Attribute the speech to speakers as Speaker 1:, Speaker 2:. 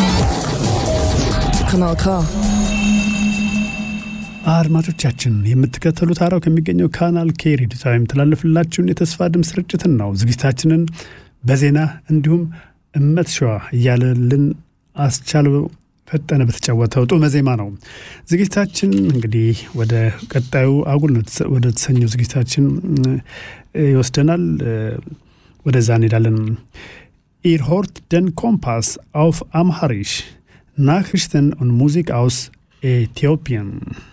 Speaker 1: Kanal K.
Speaker 2: አድማጮቻችን የምትከተሉት አራው ከሚገኘው ካናል ኬ ሬዲዮ ጣቢያ የሚተላለፍላችሁን የተስፋ ድምፅ ስርጭትን ነው። ዝግጅታችንን በዜና እንዲሁም እመት ሸዋ እያለልን አስቻለው ፈጠነ በተጫወተው ጡመ ዜማ ነው። ዝግጅታችን እንግዲህ ወደ ቀጣዩ አጉል ወደ ተሰኘው ዝግጅታችን ይወስደናል። ወደዛ እንሄዳለን። ኢር ሆርት ደን ኮምፓስ አውፍ አምሃሪሽ ናክሪሽተን ኦን ሙዚክ አውስ ኤቲዮፒያን